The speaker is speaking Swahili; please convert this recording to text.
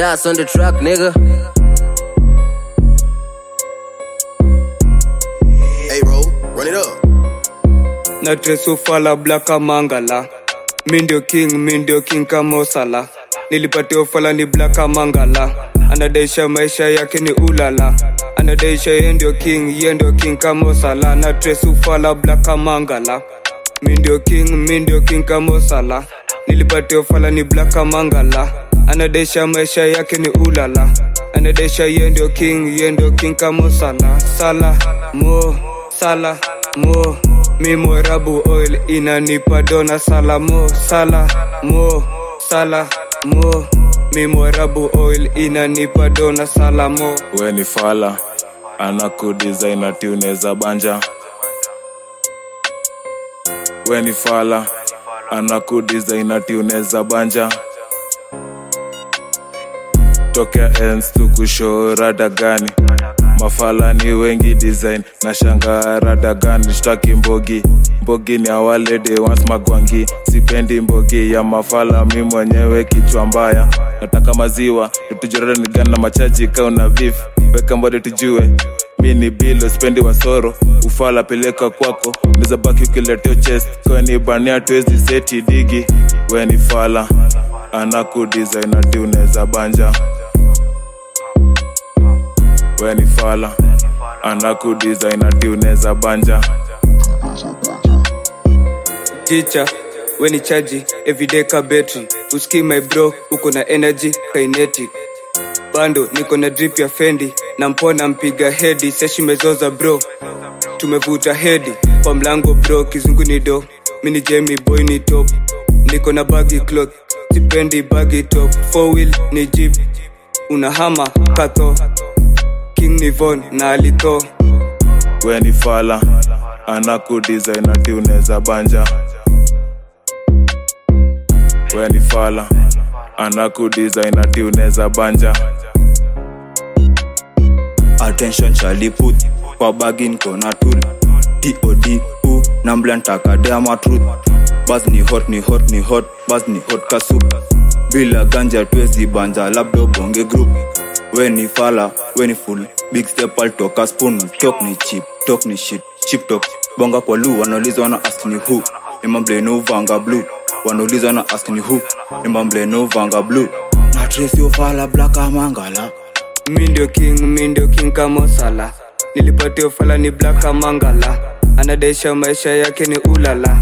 Das on the track, nigga. Hey, bro, run it up. na tresufala blaka mangala mi ndio king mi ndio king kama osala nilipatia ufala ni blaka mangala anadaisha maisha yake ni ulala anadaisha ye ndio king ye ndio king kama osala na tresufala blaka mangala mi ndio king mi ndio king kama osala nilipatia ufala ni blaka mangala anadaisha maisha yake ni ulala anadaisha ye ndio king ye ndio king kama osala sala mo sala mo mi mwerabu oil inanipa dona sala mo sala mo sala mo mi mwerabu oil inanipa dona sala mo we ni fala anakudesign ati unaweza banja we ni fala anakudesign ati unaweza banja tokea ens tukushow rada gani mafala ni wengi design na shanga rada gani shtaki mbogi mbogi ni awalede once magwangi sipendi mbogi ya mafala mi mwenyewe kichwa mbaya nataka maziwa itujorada ni gani na machaji kauna vif weka mbode tujue mi ni bilo spendi wasoro ufala peleka kwako neza baki ukileteo chest kweni bania tuwezi seti digi we ni fala anakudesign ati unaweza banja we ni fala anakudesign ati unaweza banja ticha weni chaji everyday ka betri uski my bro uko na energy kinetic bando niko na drip ya fendi na mpona mpiga hedi seshi mezoza bro tumevuta hedi kwa mlango bro kizungu ni do mini jemi boy ni top niko na bagi cloth sipendi bagi top four wheel ni jeep unahama kato king ni von na alito we ni fala anakudesign ati unaweza banja we ni fala anakudesign ati unaweza banja attention Charlie put kwa bagin kona tool DOD u na mblantaka dama truth bas ni hot ni hot ni hot bas ni hot kasup bila ganja twezi banja labda bonge group we ni fala we ni full big step altoka spoon talk ni chip talk ni shit chip talk bonga kwa lu wanaulizwa na ask ni who imamble no vanga blue wanaulizwa na ask ni who imamble no vanga blue na trace yo fala black amangala mi ndio king mi ndio king kama sala nilipatia ufala ni blaka mangala anadaisha maisha yake ni ulala